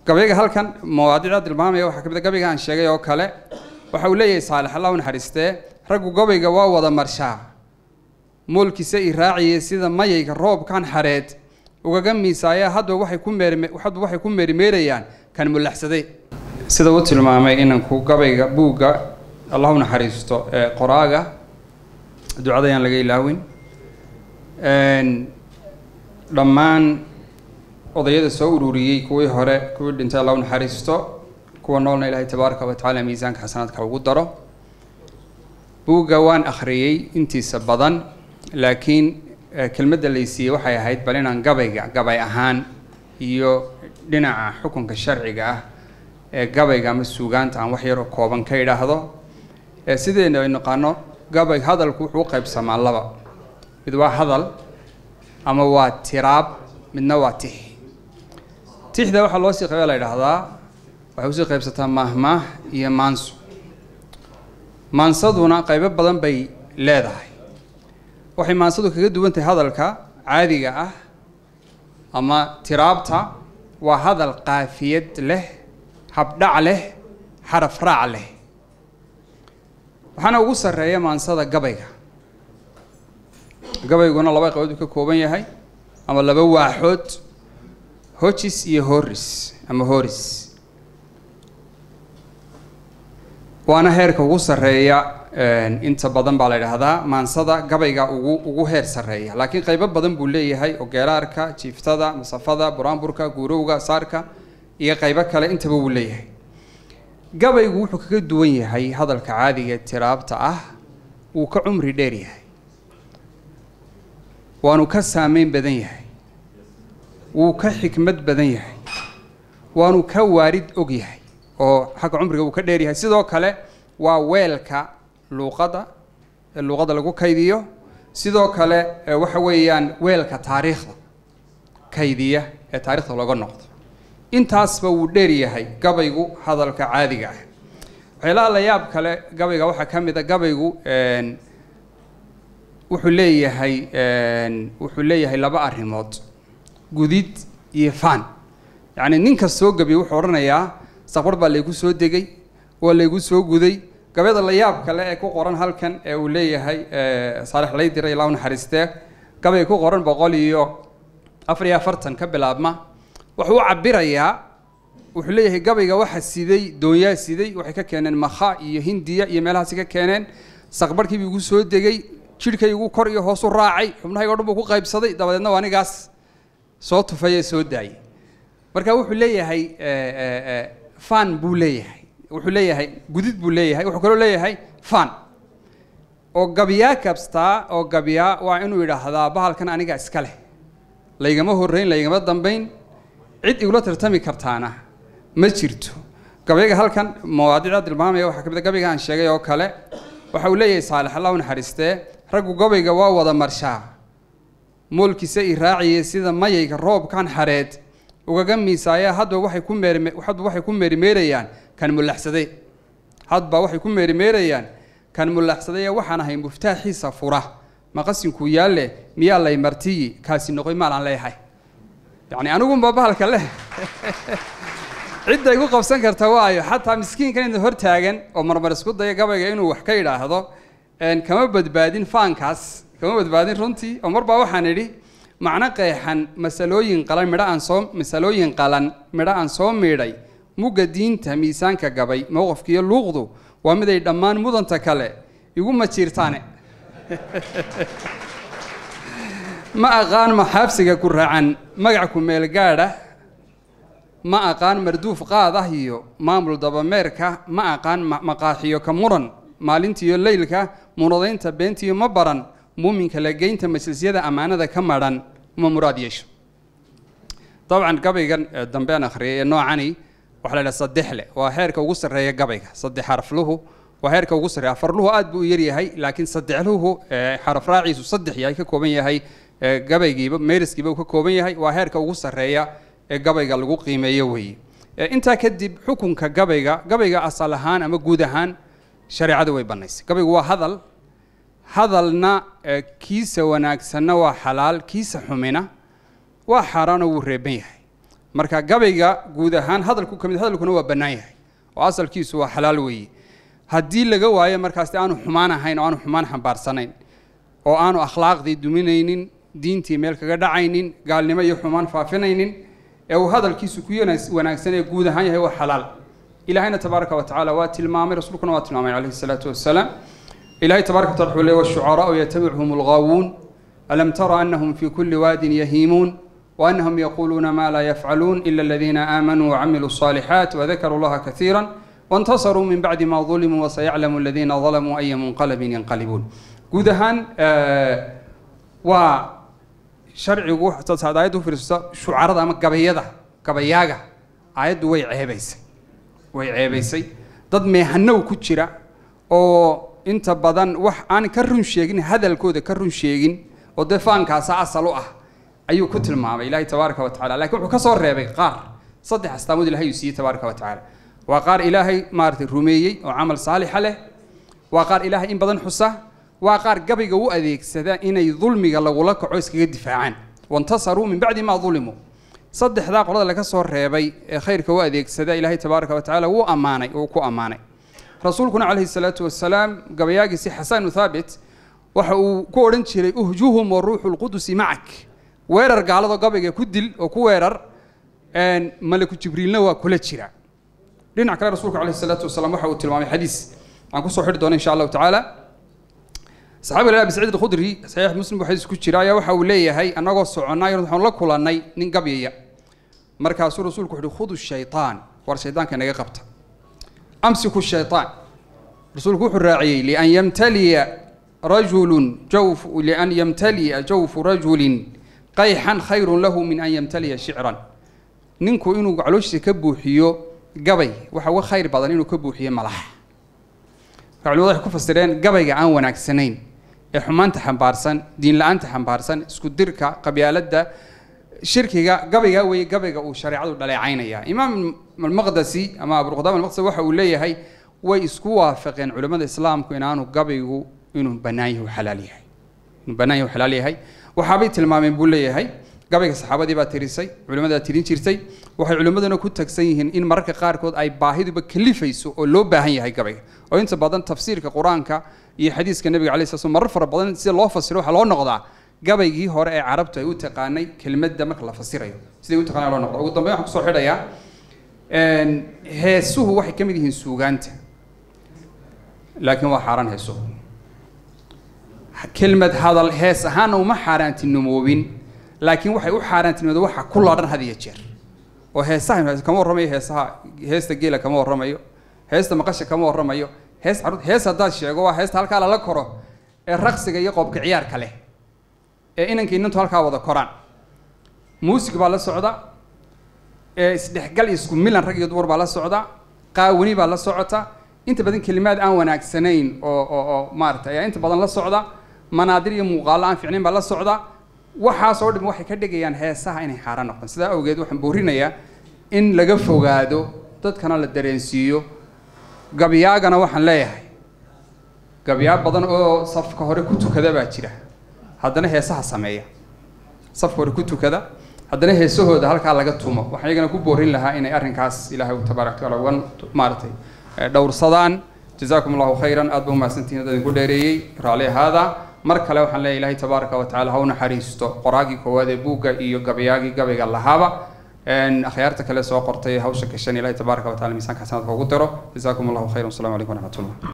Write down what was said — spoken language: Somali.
gabayga halkan mawaadicda tilmaamaya waxaa ka mid a gabayga aan sheegay oo kale waxa uu leeyahay saalex allah u naxariistee raggu gabayga waa wada marshaa moolkiisa i raaciyay sida mayayga roobkan xareed ugaga miisaaya hadba waxay ku meerme hadba waxay ku meerimeerayaan kan mulaxsaday sida uu tilmaamay inanku gabayga buugga allah u naxariisto ee qoraaga ducada ayaan laga ilaawin dhammaan odayada soo ururiyey kuwii hore kuwii dhintay allah u naxariisto kuwa noolna ilaahay tabaaraka wa tacaala miisaanka xasanaadka ugu daro buugga waan akhriyey intiisa badan laakiin kelmadda laysiiyey waxay ahayd bal inaan gabayga gabay ahaan iyo dhinaca xukunka sharciga ah ee gabayga ama suugaanta aan wax yaroo kooban ka idhaahdo sideena ay naqaano gabay hadalku wuxuu u qaybsamaa laba mid waa hadal ama waa tiraab midna waa tix tixda waxaa loo sii qaybaa la idhaahdaa waxay usii qaybsataa maahmaah iyo maanso maansaduna qaybo badan bay leedahay waxay maansadu kaga duwan tahay hadalka caadiga ah ama tiraabta waa hadal qaafiyad leh habdhac leh xaraf raac leh waxaana ugu sarreeya maansada gabayga gabayguna laba qaybood uu ka kooban yahay ama laba waaxood hojis iyo horis ama horis waana heerka ugu sarreeya inta badan baa la idhaahdaa maansada gabayga ugu ugu heer sarreeya laakiin qaybo badan buu leeyahay oo geeraarka jiiftada masafada buraanburka guurowga saarka iyo qaybo kale intaba wuu leeyahay gabaygu wuxuu kaga duwan yahay hadalka caadiga ee tiraabta ah wuu ka cumri dheer yahay waanu ka saameyn badan yahay wuu ka xikmad badan yahay waanu ka waarid og yahay oo xagga cumriga uu ka dheer yahay sidoo kale waa weelka luuqadda ee luuqadda lagu kaydiyo sidoo kale waxa weeyaan weelka taariikhda kaydiya ee taarikhda looga noqdo intaasba wuu dheer yahay gabaygu hadalka caadiga ah waxyaalaha la yaab kale gabayga waxaa ka mid a gabaygu wuxuu leeyahay wuxuu leeyahay laba arrimood gudid iyo faan yacni ninka soo gabiy wuxuu odhanayaa saqbar baa laygu soo degay waa laygu soo guday gabayada la yaab kale ee ku qoran halkan ee uu leeyahay saalex laydiray ilaa u naxariistee gabay ku qoran boqol iyo afar iyo afartan ka bilaabma wuxuu u cabirayaa wuxuu leeyahay gabayga waxa siday doonyaa siday waxay ka keeneen makha iyo hindiya iyo meelahaasi ka keeneen saqbarhkiibuu igu soo degay jidhkaygu kor iyo hoos u raacay xubnahayga o dhan buu ku qaybsaday dabadeedna waa anigaas soo tufay ee soo daayay marka wuxuu leeyahay fan buu leeyahay wuxuu leeyahay gudid buu leeyahay wuxuu kaloo leeyahay fan oo gabyaa kabstaa oo gabyaa waa inuu yidhaahdaa bahalkan aniga iska leh laygama horreyn laygama dambayn cid igula tartami kartaana ma jirto gabayga halkan mawaadicda tilmaamaya waxaa ka mid a gabayga aan sheegay oo kale waxa uu leeyahay saalex allah u naxariistee raggu gabayga waa wada marshaa moolkiisa i raaciyay sida mayayga roobkan xareed ugaga miisaaya hadba waxay ku meerme hadba waxay ku meerimeerayaan kan mulaxsaday hadba waxay ku meerimeerayaan kan mulaxsaday waxaan ahay muftaaxiisa fura maqasinkuu yaalle miyaa lay martiyi kaasi noqoy maal aan leeyahay yacni anigunba bahalka leh cidda igu qabsan karta waayo xataa miskiinkan inta hor taagan oo marmar isku daya gabayga inuu wax ka yidhaahdo kama badbaadin faankaas kama badbaadin runtii oo marbaa waxaan idhi macno qeexan masalooyin qalan midho aan soo masalooyin qalan midho aan soo miidhay mugga diinta miisaanka gabay mowqafkiiyo luuqdu waa mid ay dhammaan mudanta kale igu majiirtaane ma aqaan maxaabsiga ku raacan magac ku meel gaadha ma aqaan marduuf qaad ah iyo maamul dabameerka ma aqaan maqaaxiyo ka muran maalintiiyo leylka munadaynta beentiyo ma baran muuminka lageynta majlisyada ammaanada ka madhan ma muraad yeesho dabcan gabaygan dambe aan akhriyay ee noocani waxaa la idhaha saddexle waa heerka ugu sarreeya gabayga saddex xarafluhu waa heerka ugu sarreeya afarluhu aad buu u yaryahay laakiin saddexluhu xaraf raaciisu saddex yahay ka kooban yahay gabaygiiba meeriskiiba uu ka kooban yahay waa heerka ugu sarreeya ee gabayga lagu qiimeeyo weeye intaa kadib xukunka gabayga gabayga asal ahaan ama guud ahaan shareecada way bannaysay gabaygu waa hadal hadalna kiisa wanaagsanna waa xalaal kiisa xumina waa xaaraanoo wuu reeban yahay marka gabayga guud ahaan hadalku ka mid hadalkuna waa bannaan yahay oo asalkiisu waa xalaal weeye haddii laga waayo markaas de aanu xumaan ahayn oo aanu xumaan xambaarsanayn oo aanu akhlaaqdii duminaynin diintii meel kaga dhacaynin gaalnimo iyo xumaan faafinaynin ee uu hadalkiisu ku yanaas- wanaagsan ee guud ahaan yahay waa xalaal ilahayna tabaaraka wa tacaala waa tilmaamay rasuulkuna waa tilmaamay calayhi salaatu wasalaam ilahay tabaaraka wa tacala wuxuu leeyahy washucaraa'u yatabicuhum alghaawuun alam tara anahum fi kulli waadin yahiimuun وأنهم يقولون ما لا يفعلون إلا الذين آمنوا وعملوا الصالحات وذكروا الله كثيرا وانتصروا من بعد ما ظلموا وسيعلم الذين ظلموا أي منقلب ينقلبون guud ahaan waa sharcigu taad aayaddu fiirsato shucarada ama gabayada gabayaaga aayaddu way ceebaysay way ceebaysay dad meehanow ku jira oo inta badan wax aan ka run sheegin hadalkooda ka run sheegin oo dee faankaasa asal u ah ayuu ku tilmaamay ilaahay tabaaraka wa tacala lakiin wuxuu ka soo reebay qaar saddex astaamood ilahay uu siiyey tabaaraka wa tacaala waa qaar ilaahay maaragtay rumeeyey oo camal saalixa leh waa qaar ilaahay in badan xusa waa qaar gabayga u adeegsada inay dulmiga lagula kaco iskaga difaacaan wantasaruu min bacdi maa dulimuu saddexdaa qolada laga soo reebay ee khayrka u adeegsada ilaahay tabaaraka wa tacaala wuu ammaanay uu ku ammaanay rasuulkuna calayhi salaatu wasalaam gabayaagiisi xasanu thaabit waxa uu ku odhan jiray uhjuhum wa ruuxu lqudusi macak weerar gaalado gabayga ku dil oo ku weerar malaku jibriilna waa kula jira dhinac kale rasuulku calayhi salaatu wasalaam waxa uu tilmaamay xadiis aan kusoo xidhi doono insha allahu tacaala saxaabiga abi saciid alkhudri saxiix muslim buu xadiis ku jira ayaa waxa uu leeyahay annagoo soconnay waxaan la kulannay nin gabyaya markaasuu rasuulku wuxu uhi khudu shaytaan war shaydaanka inaga qabta amsiku shaytaan rasuulku wuxuu raaciyey lian yamtaliya rajulun jawf lian yamtaliya jawfu rajulin qayxan khayrun lahu min an yamtaliya shicran ninku inuu calooshiisa ka buuxiyo gabay waxa uga khayr badan inuu ka buuxiyo malax culimadu waxay ku fasireen gabayga aan wanaagsanayn ee xumaanta xambaarsan diin la-aanta xambaarsan isku dirka qabyaaladda shirkiga gabaygaa weeye gabayga uu shareecadu dhaleecaynaya imaam almaqdasi ama abuqdaam almaqdasi waxa uu leeyahay way isku waafaqeen culimmada islaamku inaanu gabaygu inuu bannaan yahay xalaal yahay inuu bannaan yahay xalaal yahay waxaabay tilmaameen buu leeyahay gabayga saxaabadii baa tirisay culimmadaa tirin jirtay waxay culimmaduna ku tagsan yihiin in mararka qaarkood ay baahiduba kalifayso oo loo baahan yahay gabayga oo inta badan tafsiirka qur-aanka iyo xadiiska nebiga alay sla slam marar fara badan sida loo fasiro waxaa loo noqdaa gabaygii hore ee carabtu ay u taqaanay kelmadda marka la fasirayo siday u taqaanay loo noqda ugu dambeyn waxaan kusoo xidhayaa heesuhu waxay ka mid yihiin suugaanta laakiin waa xaaraan heesuhu kelmad hadal hees ahaana uma xaaraantinomoobin laakiin waxay u xaaraantinimooda waxa ku laadhan had iyo jeer oo heesaha kama warramayo heesaha heesta geela kama warramayo heesta maqasha kama warramayo hees carruur hees haddaad sheego waa heesta halkaa lala koro ee raqsiga iyo qoobka ciyaarka leh ee inanka inantu halkaa wada koraan muusig baa la socda ee isdhexgal iyo isku milan rag iyo dumar baa la socda qaawani baa la socota inta badan kelimaad aan wanaagsanayn oo oo oo maaragtay ayaa inta badan la socda manaadir iyo muuqaalo aan fiicnayn baa la socda waxaasoo dham waxay ka dhigayaan heesaha inay xaaraan noqdaan sidaa awgeed waxaan boorinayaa in laga fogaado dadkana la dareensiiyo gabyaagana waxaan leeyahay gabyaa badan oo safka hore ku tukada baa jira haddana heesaha sameeya safka hore ku tukada haddana heesahooda halkaa laga tumo waxaan iyagana ku boorin lahaa inay arrinkaas ilaahay tabaaraka taala uga maaragtay dhowrsadaan jazaakum allahu khayran aad ba umahadsantihin dad idinku dheereeyey raalli ahaada mar kale waxaan leeyahay ilaahay tabaaraka wa tacala ha u naxariisto qoraagii koowaad ee buugga iyo gabayaagii gabayga lahaaba akhyaarta kale soo qortay hawsha gashan ilaahay tabaaraka wa tacala miisaanka xasanaadka ugu diro jazaakum allahu khayran wasalaamu calaykum waraxmat ullah